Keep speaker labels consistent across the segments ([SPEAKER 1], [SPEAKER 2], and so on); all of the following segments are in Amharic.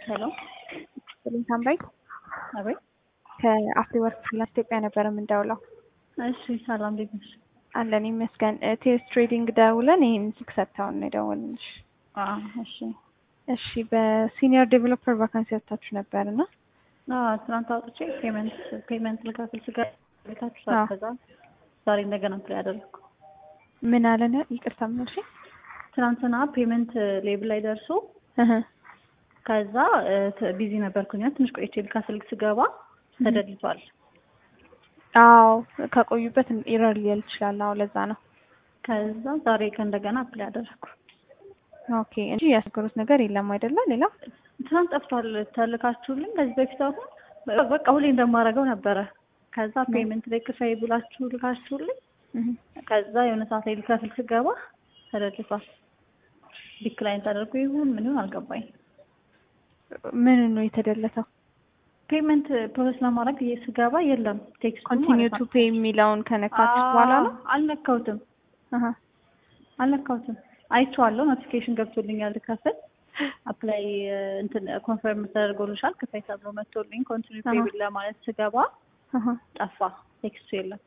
[SPEAKER 1] ሄሎ
[SPEAKER 2] ሰሊም ሳምራይ
[SPEAKER 1] አቤት።
[SPEAKER 2] ከአፍሪ ወርክ ፍሪላንስ ኢትዮጵያ ነበር የምንደውለው።
[SPEAKER 1] እሺ ሰላም እንዴት ነሽ?
[SPEAKER 2] አለን ይመስገን። ቴስ ትሬዲንግ ደውለን ይህን ስልክ ሰጥተውን ነው የደወልንልሽ።
[SPEAKER 1] አዎ እሺ።
[SPEAKER 2] እሺ በሲኒየር ዴቨሎፐር ቫካንሲ ወጥታችሁ ነበር እና
[SPEAKER 1] አዎ ትናንት አውጥቼ ፔመንት ፔመንት ልከፍል ስጋ ቤታችሁ
[SPEAKER 2] አዎ።
[SPEAKER 1] ከዛ ዛሬ እንደገና ፕላይ አደረግኩ።
[SPEAKER 2] ምን አለን? ይቅርታ ምን አልሽኝ?
[SPEAKER 1] ትናንትና ፔመንት ሌብል ላይ ደርሶ
[SPEAKER 2] እህ
[SPEAKER 1] ከዛ ቢዚ ነበርኩኝ ትንሽ ቆይቼ ልከፍል ስገባ ተደልቷል።
[SPEAKER 2] አዎ ከቆዩበት ኢረር ሊል ይችላል። አዎ ለዛ ነው።
[SPEAKER 1] ከዛ ዛሬ ከእንደገና ፕላይ አደረግኩ።
[SPEAKER 2] ኦኬ እንጂ ያስገሩት ነገር የለም አይደለ? ሌላ
[SPEAKER 1] ትናንት ጠፍቷል ተልካችሁልኝ ከዚህ በፊት አሁን በቃ ሁሌ እንደማደርገው ነበረ። ከዛ ፔመንት ላይ ክፈይ ብላችሁ ልካችሁልኝ
[SPEAKER 2] እህ
[SPEAKER 1] ከዛ የሆነ ሰዓት ላይ ልከፍል ስገባ ተደልቷል። ዲክላይን ተደርጎ ይሁን ምን ይሁን አልገባኝ።
[SPEAKER 2] ምን ነው የተደለተው?
[SPEAKER 1] ፔመንት ፕሮሰስ ለማድረግ ስገባ የለም ቴክስቱ
[SPEAKER 2] ኮንቲኒው ቱ ፔይ የሚለውን ከነካችሁ በኋላ ነው።
[SPEAKER 1] አልነካሁትም
[SPEAKER 2] አሃ
[SPEAKER 1] አልነካሁትም። አይቼዋለሁ ኖቲፊኬሽን ገብቶልኛል ልከፍል አፕላይ እንትን ኮንፈርም ተደርጎልሻል ክፈይ ተብሎ መጥቶልኝ ኮንቲኒው ፔይ
[SPEAKER 2] አሃ።
[SPEAKER 1] ለማለት ስገባ
[SPEAKER 2] አሃ
[SPEAKER 1] ጠፋ ቴክስቱ የለም።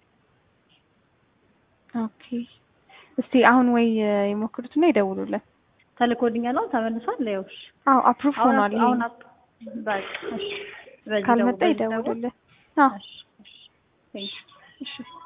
[SPEAKER 2] ኦኬ እስቲ አሁን ወይ ይሞክሩትና ይደውሉልን።
[SPEAKER 1] ተልኮልኛል አሁን ተመልሷል። ይኸውልሽ
[SPEAKER 2] አዎ አፕሩቭ
[SPEAKER 1] አሁን
[SPEAKER 2] ሆኗል። ይሄ
[SPEAKER 1] አሁን አፕ- በቃ እሺ በዚህ
[SPEAKER 2] ካልመጣ
[SPEAKER 1] ደውል- በዚህ ደውል።
[SPEAKER 2] ይደውሉልን። አዎ
[SPEAKER 1] እሺ እሺ ቴንክ ዩ
[SPEAKER 2] እሺ